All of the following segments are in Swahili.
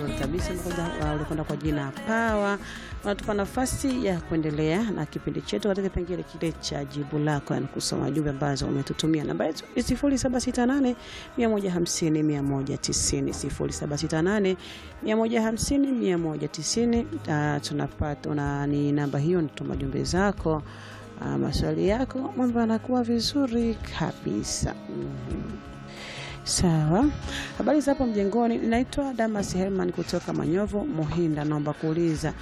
vizuri kabisa. Kwanza ulikwenda kwa jina Pawa, unatupa nafasi ya kuendelea na kipindi chetu katika kipengele kile cha jibu lako, yani kusoma jumbe ambazo umetutumia. Namba yetu ni 0768 150 190, 0768 150 190. Tunapata una ni namba hiyo, nituma jumbe zako, uh, maswali yako, mambo yanakuwa vizuri kabisa. mm-hmm. Sawa, habari za hapo mjengoni. Naitwa Damas Herman kutoka Manyovu Muhinda. Naomba kuuliza,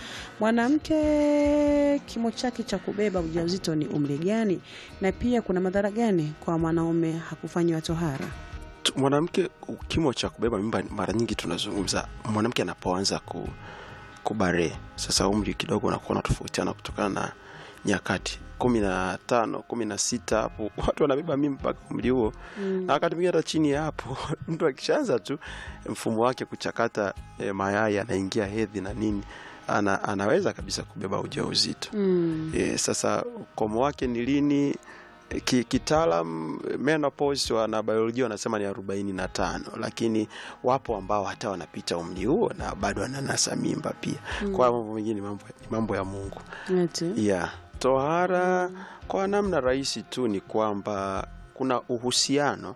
mwanamke kimo chake cha kubeba ujauzito ni umri gani, na pia kuna madhara gani kwa mwanaume hakufanyiwa tohara? Mwanamke kimo cha kubeba mimba, mara nyingi tunazungumza mwanamke anapoanza ku, kubare. Sasa umri kidogo unakuwa unatofautiana kutokana na nyakati kumi na tano kumi na sita hapo watu wanabeba mimba mpaka umri huo mm. na wakati mwingine hata chini ya hapo mtu akishaanza tu mfumo wake kuchakata e, mayai anaingia hedhi na nini ana, anaweza kabisa kubeba ujauzito mm. e, sasa ukomo wake ni lini Ki, kitaalam menopause wana biolojia wanasema ni arobaini na tano lakini wapo ambao hata wanapita umri huo na bado wananasa mimba pia mm. kwa mambo mengine mambo, mambo ya Mungu yeah. Tohara kwa namna rahisi tu ni kwamba kuna uhusiano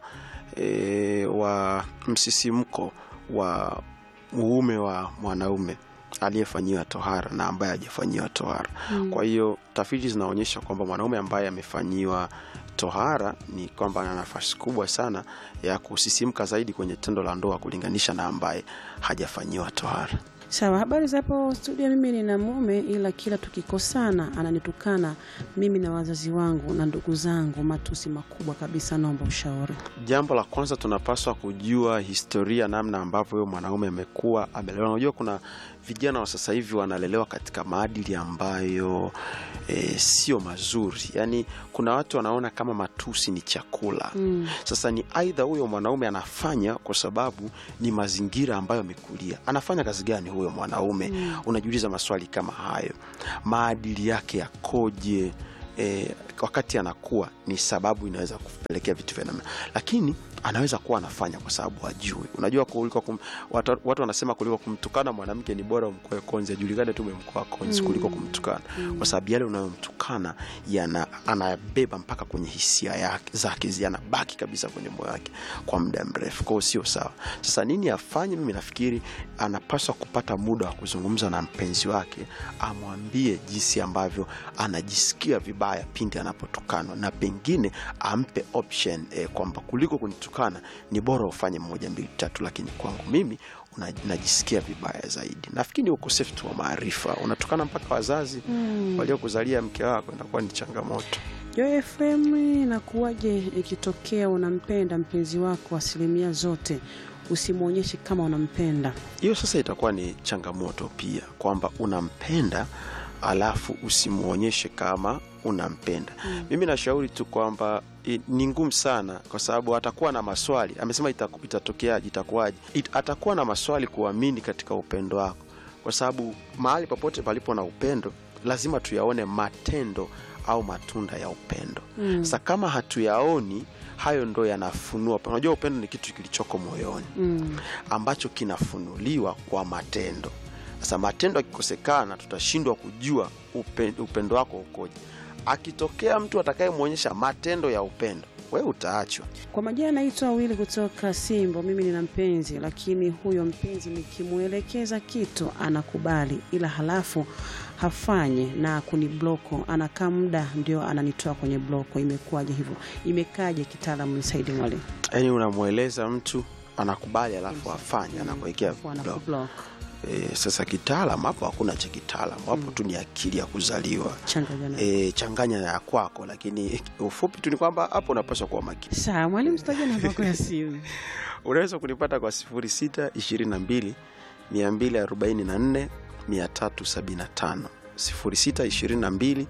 e, wa msisimko wa uume wa mwanaume aliyefanyiwa tohara na ambaye hajafanyiwa tohara mm. Kwa hiyo tafiti zinaonyesha kwamba mwanaume ambaye amefanyiwa tohara ni kwamba ana nafasi kubwa sana ya kusisimka zaidi kwenye tendo la ndoa kulinganisha na ambaye hajafanyiwa tohara. Sawa, habari za hapo studio. Mimi nina mume ila kila tukikosana ananitukana mimi na wazazi wangu na ndugu zangu, matusi makubwa kabisa. Naomba ushauri. Jambo la kwanza tunapaswa kujua historia, namna ambavyo huyo mwanaume amekuwa amelelewa. Unajua kuna vijana wa sasa hivi wanalelewa katika maadili ambayo e, sio mazuri. Yaani kuna watu wanaona kama matusi ni chakula mm. Sasa ni aidha huyo mwanaume anafanya kwa sababu ni mazingira ambayo amekulia. Anafanya kazi gani huyo mwanaume mm. Unajiuliza maswali kama hayo, maadili yake yakoje? E, wakati anakuwa ni sababu inaweza kupelekea vitu vya namna, lakini anaweza kuwa anafanya kwa sababu ajui. Unajua, kuliko kum, watu, watu wanasema kuliko kumtukana mwanamke ni bora umkoe konzi, ajulikane tu umemkoa konzi mm. kuliko kumtukana mm. kwa sababu yale unayomtukana yana anabeba mpaka kwenye hisia yake zake yanabaki kabisa kwenye moyo wake kwa muda mrefu, kwao sio sawa. Sasa nini afanye? Mimi nafikiri anapaswa kupata muda wa kuzungumza na mpenzi wake, amwambie jinsi ambavyo anajisikia vibaya pindi anapotukanwa, na pengine ampe option eh, kwamba kuliko kunitukana ni bora ufanye moja mbili tatu, lakini kwangu mimi unajisikia vibaya zaidi. Nafikiri ni ukosefu tu wa maarifa. Unatukana mpaka wazazi mm. waliokuzalia mke wako, inakuwa ni changamoto. Joy FM inakuwaje ikitokea unampenda mpenzi wako asilimia zote usimwonyeshe kama unampenda? Hiyo sasa itakuwa ni changamoto pia, kwamba unampenda alafu usimwonyeshe kama unampenda mm. Mimi nashauri tu kwamba ni ngumu sana, kwa sababu atakuwa na maswali. Amesema itatokeaje, itakuwaje? It, atakuwa na maswali kuamini katika upendo wako, kwa sababu mahali popote palipo na upendo lazima tuyaone matendo au matunda ya upendo mm. Sasa kama hatuyaoni hayo ndo yanafunua. Unajua, upendo ni kitu kilichoko moyoni mm. ambacho kinafunuliwa kwa matendo. Sasa matendo yakikosekana, tutashindwa kujua upendo, upendo wako ukoje. Akitokea mtu atakayemwonyesha matendo ya upendo, wewe utaachwa. Kwa majina naitwa Wili kutoka Simbo. Mimi nina mpenzi, lakini huyo mpenzi nikimwelekeza kitu anakubali, ila halafu hafanye na kunibloko. Anakaa muda ndio ananitoa kwenye bloko. Imekuwaje hivyo? Imekaje kitaalamu? Nisaidie mwalimu. Yaani unamweleza mtu anakubali, alafu afanye, anakuwekea block. E, sasa kitaalam hapo hakuna cha kitaalam hapo mm. tu ni akili ya kuzaliwa changanya e, changanya na ya kwako, lakini ufupi tu ni kwamba hapo unapaswa kuwa makini. Sawa mwalimu, sitaje namba yako ya simu. Unaweza kunipata kwa sifuri sita ishirini na mbili mia mbili arobaini na nne mia tatu sabini na tano sifuri sita ishirini na mbili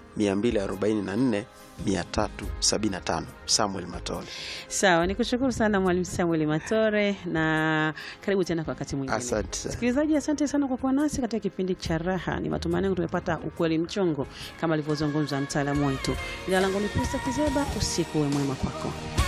244 375 Samuel Matore. Sawa, nikushukuru sana Mwalimu Samuel Matore na karibu tena kwa wakati mwingine. Asante sana. Msikilizaji, asante sana kwa kuwa nasi katika kipindi cha Raha. Ni matumaini yangu tumepata ukweli mchongo kama alivyozungumza mtaalamu wetu. Jina langu ni Pista Kizeba, usiku uwe mwema kwako.